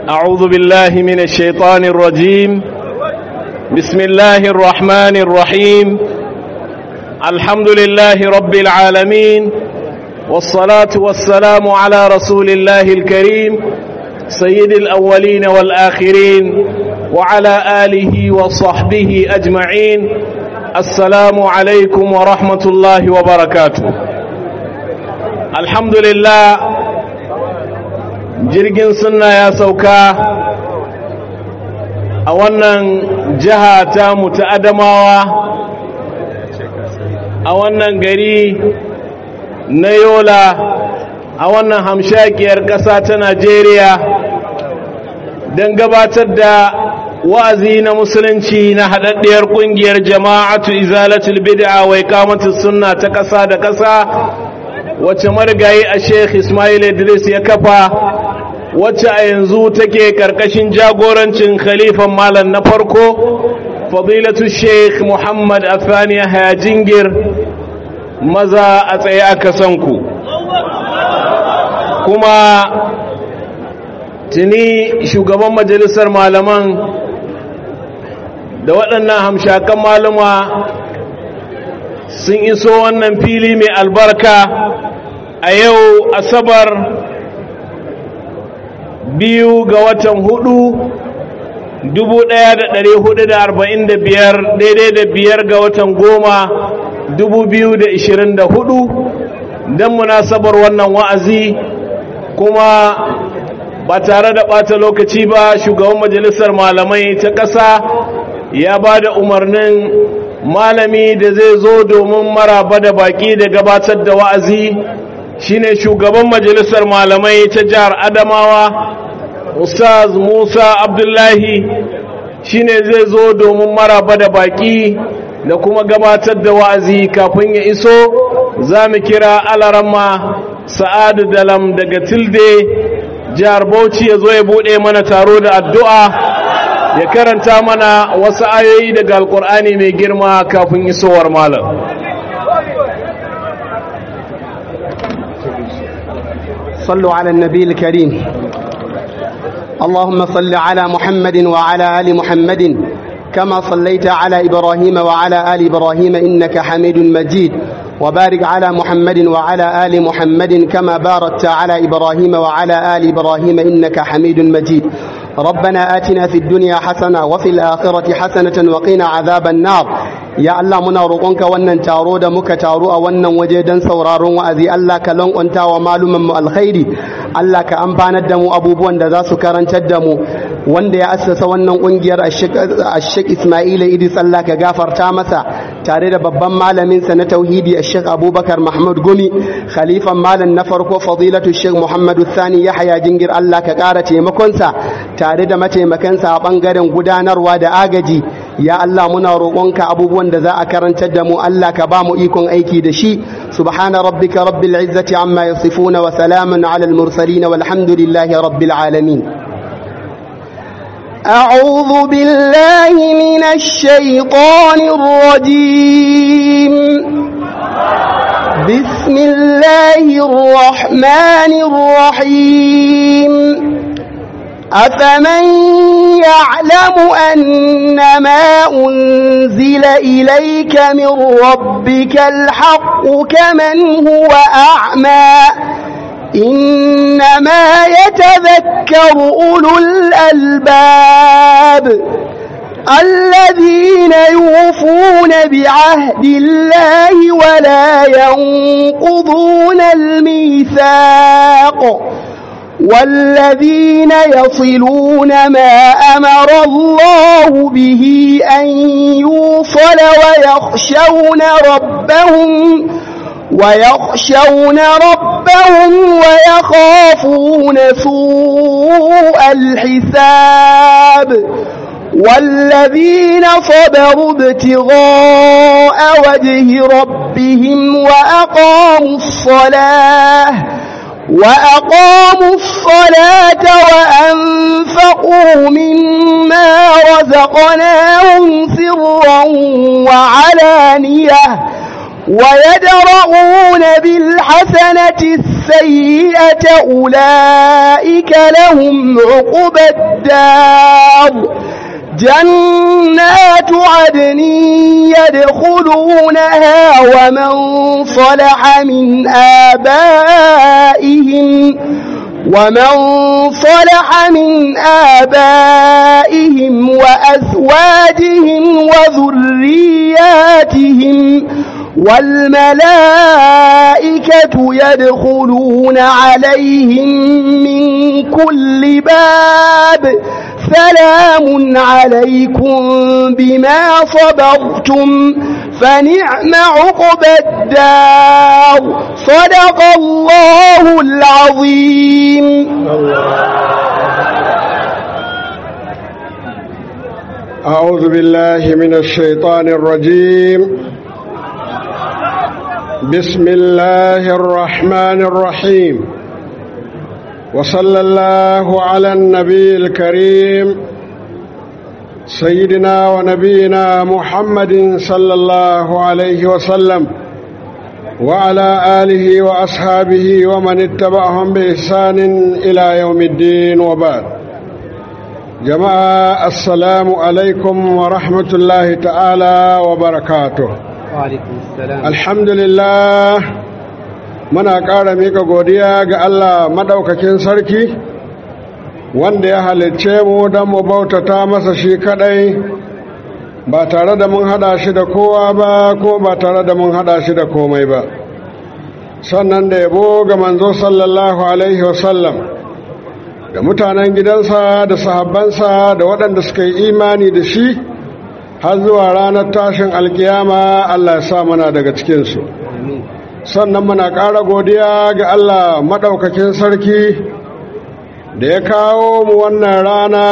أعوذ بالله من الشيطان الرجيم بسم الله الرحمن الرحيم الحمد لله رب العالمين والصلاة والسلام على رسول الله الكريم سيد الأولين والآخرين وعلى آله وصحبه أجمعين السلام عليكم ورحمة الله وبركاته الحمد لله jirgin sunna ya sauka a wannan jiha ta mutu adamawa a wannan gari na yola a wannan hamshakiyar ƙasa ta najeriya don gabatar da wa'azi na musulunci na haɗaɗɗiyar ƙungiyar jama'atu izalatul bid'a wai kamatu sunna ta ƙasa da ƙasa wacce marigayi a sheikh ismail idris ya kafa wacce a yanzu take karkashin jagorancin khalifan malam na farko fadilatu sheikh muhammad afani haya jingir maza a tsaye aka san ku kuma tuni shugaban majalisar malaman da waɗannan hamshakan maluma sun iso wannan fili mai albarka a yau asabar biyu ga watan hudu dubu ɗaya da ɗari hudu da arba'in da biyar daidai da biyar ga watan goma dubu biyu da ishirin da hudu don munasabar wannan wa'azi kuma ba tare da ɓata lokaci ba shugaban majalisar malamai ta ƙasa ya ba da umarnin malami da zai zo domin maraba da baƙi da gabatar da wa'azi shine shugaban majalisar malamai ta jihar adamawa ustaz musa abdullahi shine zai zo domin maraba da baki da kuma gabatar da wa'azi kafin ya iso za mu kira alarama sa'adu dalam daga tilde jihar bauchi ya zo ya bude mana taro da addu'a ya karanta mana wasu ayoyi daga alkur'ani mai girma kafin isowar malam صلوا على النبي الكريم اللهم صل على محمد وعلى آل محمد كما صليت على إبراهيم وعلى آل إبراهيم إنك حميد مجيد وبارك على محمد وعلى آل محمد كما باركت على إبراهيم وعلى آل إبراهيم إنك حميد مجيد ربنا آتنا في الدنيا حسنة وفي الآخرة حسنة وقنا عذاب النار ya Allah muna roƙonka wannan taro da muka taro a wannan waje don sauraron wa'azi Allah ka lankwanta wa malumin mu alkhairi Allah ka amfanar da mu abubuwan da za su karantar da mu wanda ya assasa wannan ƙungiyar Ashek Ismaila Idris Allah ka gafarta masa tare da babban malamin sa na tauhidi Ashek Abubakar Mahmud Gumi khalifan malam na farko fadilatu Sheikh Muhammadu Sani Yahya Jingir Allah ka ƙara taimakonsa tare da mataimakansa a ɓangaren gudanarwa da agaji ya Allah muna roƙonka abubuwan da za a karantar da mu Allah ka ba mu ikon aiki da shi subhana rabbika rabbil izzati amma yasifuna wa salamun ala al mursalin walhamdulillahi rabbil alamin أعوذ بالله من الشيطان الرجيم بسم الله الرحمن الرحيم أفمن يعلم أن ما أنزل إليك من ربك الحق كمن هو أعمى إنما يتذكر أولو الألباب الذين يوفون بعهد الله ولا ينقضون الميثاق والذين يصلون ما أمر الله به أن يوصل ويخشون ربهم ويخشون ربهم ويخافون سوء الحساب والذين صبروا ابتغاء وجه ربهم وأقاموا الصلاة وأقاموا الصلاة وأنفقوا مما رزقناهم سرا وعلانية ويدرؤون بالحسنة السيئة أولئك لهم عقبى الدار جنات عدن يدخلونها ومن صلح من آبائهم ومن صلح من آبائهم وأزواجهم وذرياتهم والملائكة يدخلون عليهم من كل باب سلام عليكم بما صبرتم فنعم عقبى الدار صدق الله العظيم أعوذ بالله من الشيطان الرجيم بسم الله الرحمن الرحيم وصلى الله على النبي الكريم سيدنا ونبينا محمد صلى الله عليه وسلم وعلى آله وأصحابه ومن اتبعهم بإحسان إلى يوم الدين وبعد جماعة السلام عليكم ورحمة الله تعالى وبركاته وعليكم السلام الحمد لله muna ƙara mika godiya ga Allah maɗaukakin sarki wanda ya halicce mu don mu bautata masa shi kaɗai ba tare da mun haɗa shi da kowa ba ko ba tare da mun haɗa shi da komai ba sannan da yabo ga manzo sallallahu alaihi wasallam da mutanen gidansa da sahabbansa da waɗanda suka yi imani da shi har zuwa ranar tashin alkiyama Allah ya sa mana daga cikinsu sannan muna ƙara godiya ga Allah maɗaukakin sarki da ya kawo mu wannan rana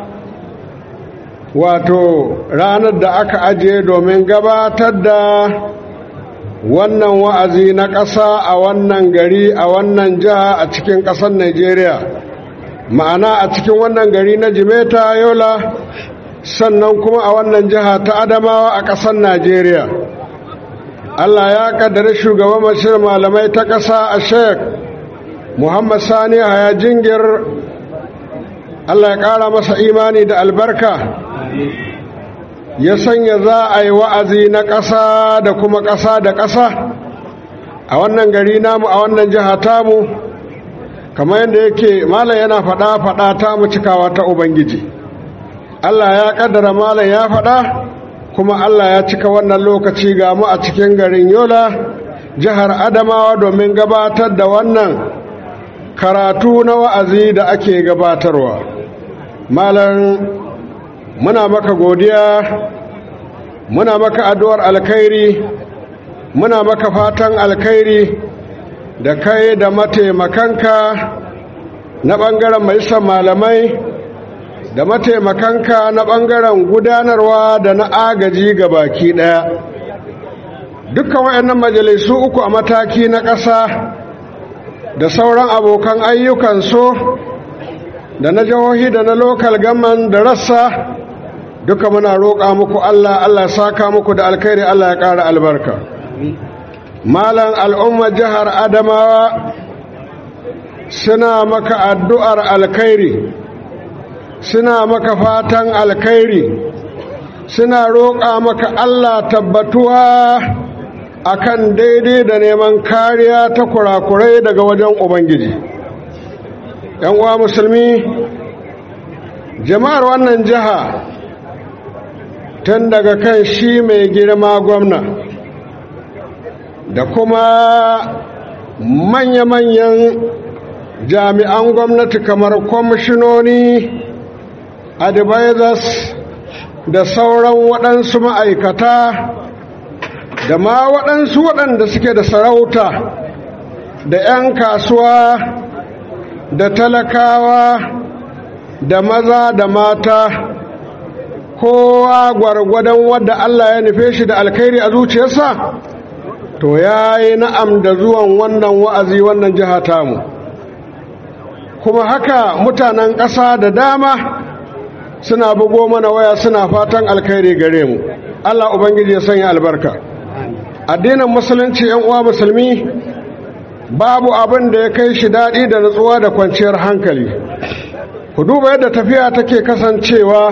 wato ranar da aka ajiye domin gabatar da wannan wa'azi na ƙasa a wannan gari a wannan jiha a cikin ƙasar Najeriya ma'ana a cikin wannan gari na Jimeta Yola sannan kuma a wannan jiha ta Adamawa a ƙasar Najeriya Allah ya kaddara shugaban mashirin malamai ta ƙasa a Sheikh Muhammad Sani Haya Jingir Allah ya ƙara masa imani da albarka ya sanya za a yi wa'azi na ƙasa da kuma ƙasa da ƙasa a wannan gari namu a wannan jiha tamu kamar yadda yake malam yana faɗa faɗa ta mu cikawa ta ubangiji Allah ya ƙaddara malam ya faɗa kuma Allah ya cika wannan lokaci ga mu a cikin garin Yola jihar Adamawa domin gabatar da wannan karatu na wa'azi da ake gabatarwa malam muna maka godiya muna maka addu'ar alkhairi muna maka fatan alkhairi da kai da mataimakanka na ɓangaren majalisar malamai da mataimakanka na ɓangaren gudanarwa da na agaji ga baki ɗaya dukkan waɗannan majalisu uku a mataki na ƙasa da sauran abokan ayyukan so da na jihohi da na lokal gaman da rassa duka muna roƙa muku Allah Allah saka muku da alkhairi Allah ya ƙara albarka malan al'ummar jihar adamawa suna maka addu'ar alkhairi suna maka fatan alkhairi suna roƙa maka Allah tabbatuwa akan daidai da neman kariya ta kurakurai daga wajen Ubangiji. ‘Yan uwa musulmi, jama'ar wannan jiha tun daga kan shi mai girma gwamna da kuma manya-manyan jami'an gwamnati kamar kwamishinoni advisors da sauran waɗansu ma'aikata da ma waɗansu waɗanda suke da sarauta da 'yan kasuwa da talakawa da maza da mata kowa gwargwadon wadda Allah ya nufe shi da alkhairi a zuciyarsa to ya yi na'am da zuwan wannan wa'azi wannan jiha tamu kuma haka mutanen ƙasa da dama suna bugo mana waya suna fatan alkhairi gare mu Allah ubangiji ya sanya albarka addinin musulunci yan uwa musulmi babu abin da ya kai shi daɗi da nutsuwa da kwanciyar hankali ku duba yadda tafiya take kasancewa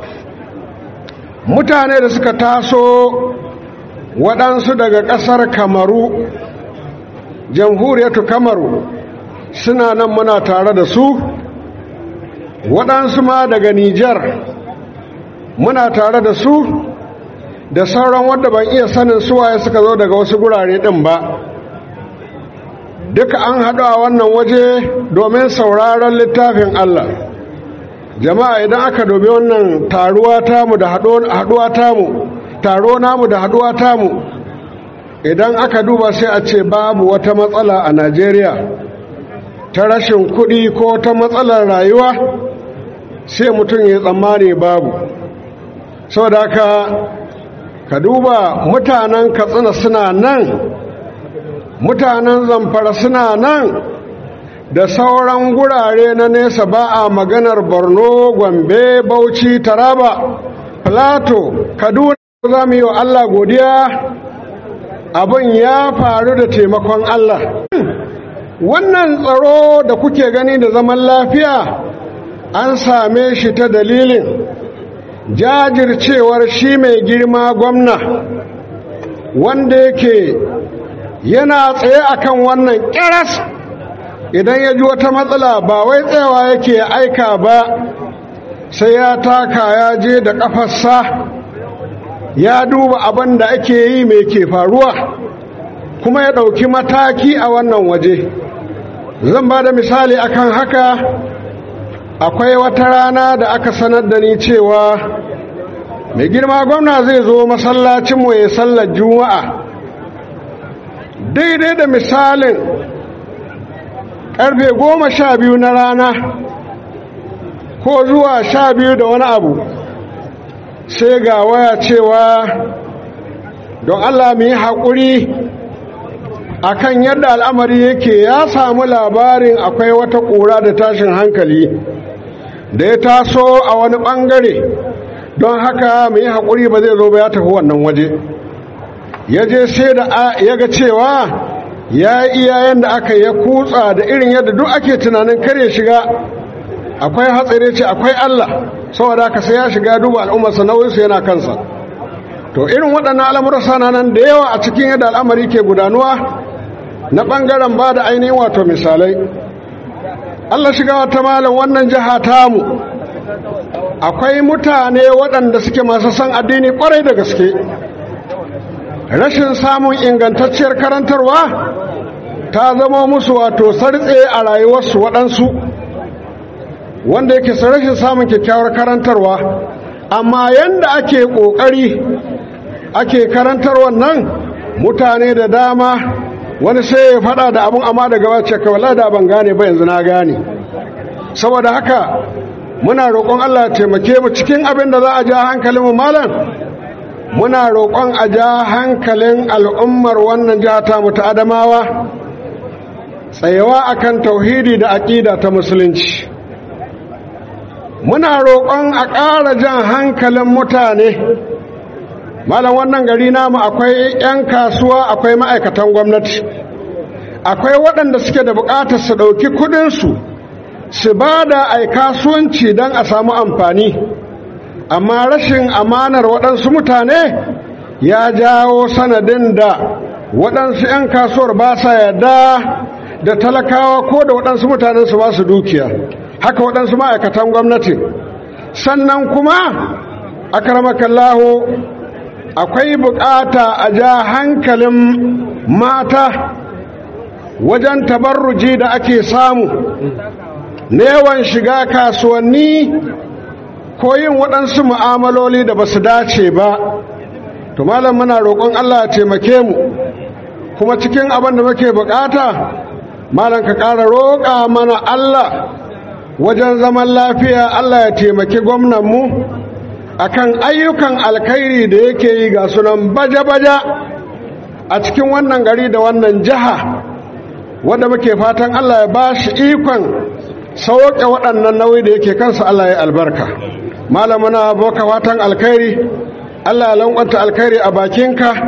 mutane da suka taso waɗansu daga ƙasar kamaru jamhuriyatu kamaru suna nan muna tare da su waɗansu ma daga nijar muna tare da su da sauran wadda ban iya sanin suwaye suka zo daga wasu gurare ɗin ba duka an haɗu a wannan waje domin sauraron littafin Allah jama'a idan aka dobe wannan taruwa tamu da haɗuwa tamu taro namu da haɗuwa tamu idan aka duba sai a ce babu wata matsala a Najeriya ta rashin kuɗi ko ta matsalar rayuwa sai mutum ya tsammani babu saboda haka ka duba mutanen katsina suna nan mutanen zamfara suna nan da sauran gurare na nesa ba a maganar borno gombe bauchi taraba plato kaduna za mu yi wa allah godiya abin ya faru da taimakon allah wannan tsaro da kuke gani da zaman lafiya an same shi ta dalilin jajircewar shi mai girma gwamna wanda yake yana tsaye akan wannan kiras idan ya ji wata matsala ba wai tsayawa yake aika ba sai ya taka ya je da ƙafarsa ya duba abin da ake yi mai ke faruwa kuma ya ɗauki mataki a wannan waje zan ba da misali akan haka akwai wata rana da aka sanar da ni cewa mai girma gwamna zai zo masallacinmu ya sallar juma'a daidai da misalin karfe goma sha biyu na rana ko zuwa sha biyu da wani abu sai ga waya cewa don allah mu yi haƙuri akan yadda al'amari yake ya samu labarin akwai wata ƙura da tashin hankali da ya taso a wani ɓangare don haka mu yi haƙuri ba zai zo ba ya tafi wannan waje ya je sai da ya ga cewa ya yi iyayen da aka ya kutsa da irin yadda duk ake tunanin kar ya shiga akwai hatsari ce akwai Allah saboda haka sai ya shiga duba al'ummarsa nauyinsu yana kansa to irin waɗannan al'amuran sana nan da yawa a cikin yadda al'amari ke gudanuwa na ɓangaren ba da ainihin wato misalai Allah shiga wata malam wannan jiha tamu akwai mutane waɗanda suke masu son addini ƙwarai da gaske rashin samun ingantacciyar karantarwa ta zama musu wato sartse a rayuwarsu waɗansu wanda yake rashin samun kyakkyawar karantarwa amma yanda ake ƙoƙari ake karantarwa nan mutane da dama wani sai ya faɗa da abun amma daga wacce kawai da ban gane ba yanzu na gane saboda haka muna roƙon Allah ya taimake mu cikin abin da za a ja hankalin mu malam muna roƙon a ja hankalin al'ummar wannan jiha ta mu ta Adamawa tsayawa akan tauhidi da aƙida ta musulunci muna roƙon a ƙara jan hankalin mutane malam wannan gari namu akwai 'yan kasuwa akwai ma'aikatan gwamnati akwai waɗanda suke da buƙatar su ɗauki kuɗinsu su ba da ai kasuwanci don a samu amfani amma rashin amanar waɗansu mutane ya jawo sanadin da waɗansu 'yan kasuwar ba sa yarda da talakawa ko da waɗansu mutanen su ba su dukiya haka waɗansu ma'aikatan gwamnati sannan kuma akaramakallahu akwai bukata a ja hankalin mata wajen tabarruji da ake samu yawan shiga kasuwanni ko yin waɗansu mu'amaloli da ba su dace ba to malam muna roƙon Allah ya taimake mu kuma cikin abin da muke bukata malam ka ƙara roƙa mana Allah wajen zaman lafiya Allah ya taimaki gwamnanmu akan ayyukan alkhairi da yake yi ga sunan baja-baja a cikin wannan gari da wannan jiha wanda muke fatan Allah ya ba shi ikon sauke waɗannan nauyi da yake kansa Allah ya albarka malamuna boka fatan alkhairi Allah ya lankwanta alkhairi a bakinka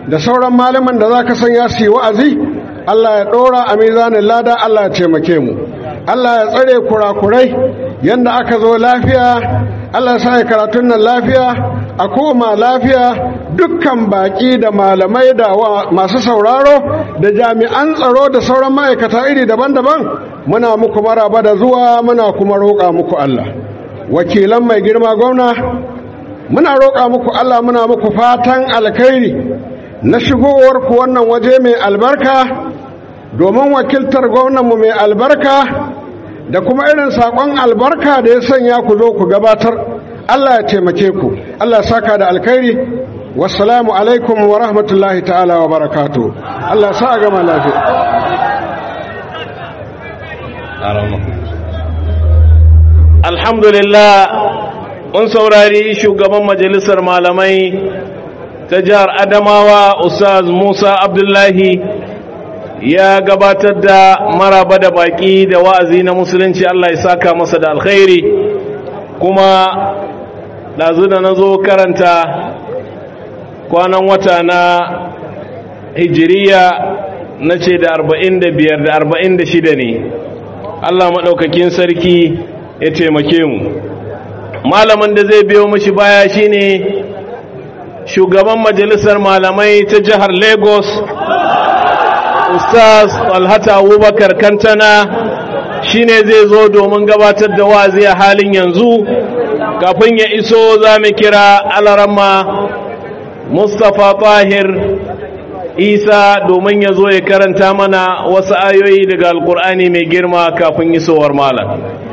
da sauran malaman da za ka sanya su yi wa'azi Allah ya ɗora a mizanin lada Allah ya taimake mu Allah ya tsare kurakurai yadda aka zo lafiya Allah ya sa karatun nan lafiya a koma lafiya dukkan baƙi da malamai da masu sauraro da jami'an tsaro da sauran ma'aikata iri daban-daban muna muku maraba da zuwa muna kuma roƙa muku Allah wakilan mai girma gwamna muna roƙa muku Allah muna muku fatan alkhairi na shigowar ku wannan waje mai albarka domin wakiltar gwamnanmu mai albarka da kuma irin saƙon albarka da ya sanya ku zo ku gabatar Allah ya taimake ku Allah ya saka da alkhairi wassalamu alaikum wa rahmatullahi ta'ala wa barakatu Allah ya sa a gama lafiya alhamdulillah mun saurari shugaban majalisar malamai ta jihar adamawa ustaz musa abdullahi ya gabatar da maraba da baki da wa'azi na musulunci Allah ya saka masa da alkhairi kuma ɗazu da na zo karanta kwanan wata na hijiriya na ce da arba'in da biyar da arba'in da shida ne Allah maɗaukakin sarki ya taimake mu malamin da zai biyo mashi baya shine shugaban majalisar malamai ta jihar lagos ustaz alhata abubakar kantana shine zai zo domin gabatar da wazi a halin yanzu kafin ya iso za mu kira alarama mustapha tahir isa domin ya zo ya karanta mana wasu ayoyi daga alkur'ani mai girma kafin isowar malam